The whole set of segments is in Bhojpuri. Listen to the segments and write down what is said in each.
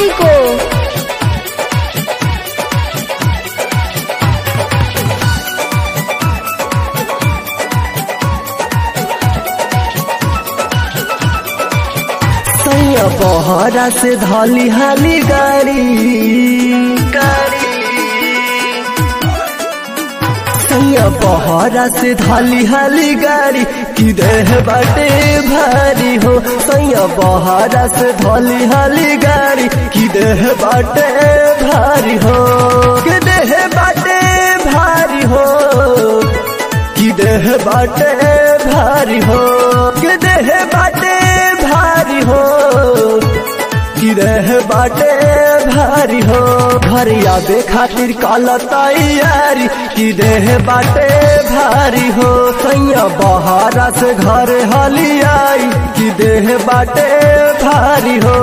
पार्टी को सैया बहरा से धली हाली गाड़ी गाड़ी सैया बहरा से धली हाली गाड़ी की देह बाटे भारी हो सैया बहरा से धली हाली गाड़ी की देह बाटे भारी हो की देह बाटे भारी हो की देह बाटे भारी हो की देह बाटे भारी हो की देह बाटे भारी हो घर आवे खातिर काला तैयारी की देह बाटे भारी हो सैया बहारा से घर हली आई की देह बाटे भारी हो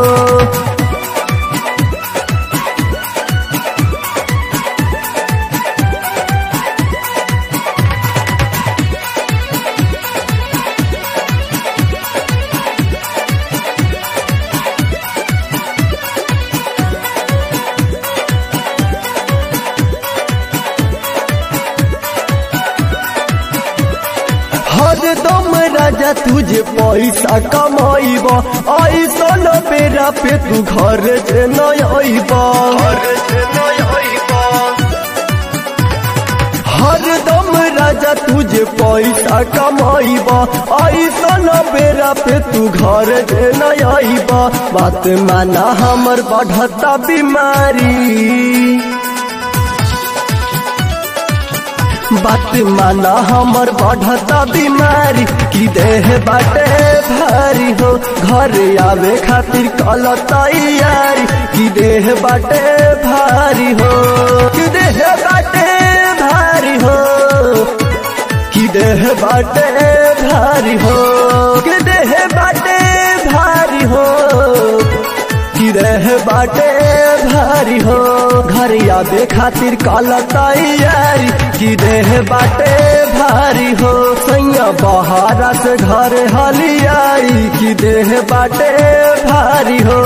हर दम राजा तुझे पैसा कमाइब ऐसा न बेरा पे तू घर से न आइब हर दम राजा तुझे पैसा कमाइब ऐसा न बेरा पे तू घर से न आइब बात माना हमर बढ़ता बीमारी बात माना हमर बढ़ता बीमारी की देह बाटे भारी हो घर आवे खातिर कल तैयारी की देह बाटे भारी हो की देह बाटे भारी हो की देह बाटे भारी हो की देह बाटे भारी हो की देह बाटे भारी हो घर आवे खातिर कल तैयारी की देह बाटे भारी हो सैया बहारा से घर हली आई की देह बाटे भारी हो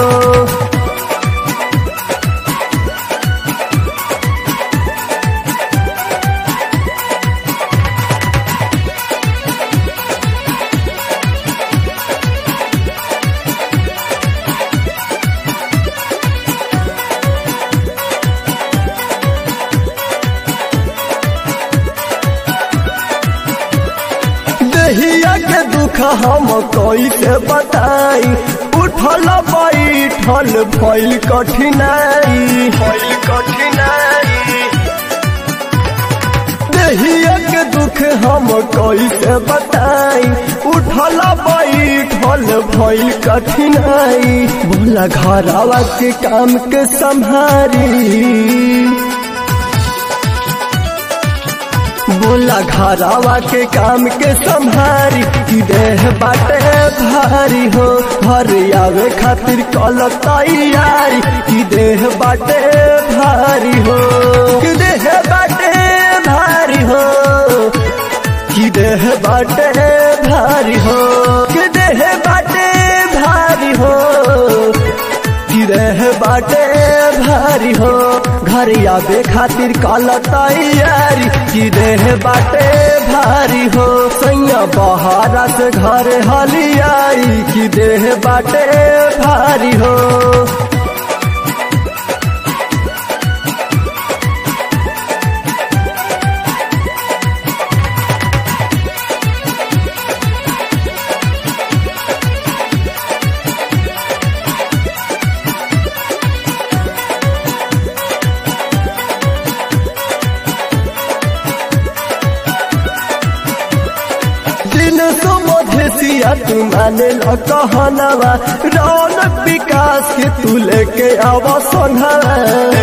दहिया के दुख हम कैसे बताई उठल बैठल भइल कठिनाई भइल कठिनाई दहिया के दुख हम कैसे बताई उठल बैठल भइल कठिनाई बोला घरवा के काम के संभारी बोला घरावा के काम के संभारी की देह बाटे भारी हो घर आवे खातिर कल तैयारी की देह बाटे भारी हो की देह बाटे भारी हो की देह बाटे भारी हो की देह बाटे भारी हो की देह बाटे भारी हो घर आवे खातिर कल तैयारी की देह बाटे भारी हो सैया बहारा से घर हली आई की देह बाटे भारी हो दिन सुमधेसिया तू माने ल कहनवा रौनक विकास के तू लेके आव सोनहवा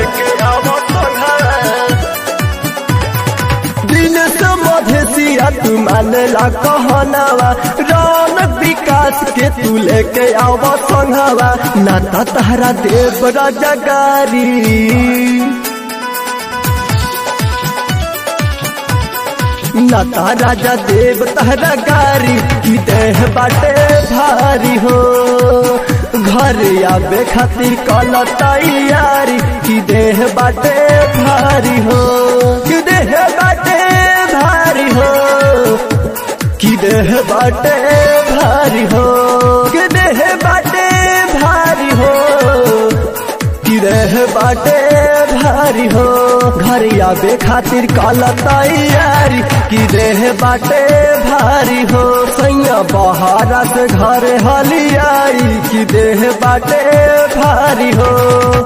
दिन सुमधेसिया तू माने ल कहनवा रौनक विकास के तू लेके आव सोनहवा नाता तहरा देव राजा गारी नता राजा देव तहरा गारी की देह बाटे भारी हो घर घर आवे खातिर कल तैयारी कि देह बाटे भारी हो कि देह बाटे भारी हो कि देह बाटे भारी हो कि देह बाटे भारी हो कि देह बाटे भारी हो घर आवे खातिर कल तैयारी कि देह बाटे भारी हो सैया बहारा से घर हलियाई कि देह बाटे भारी हो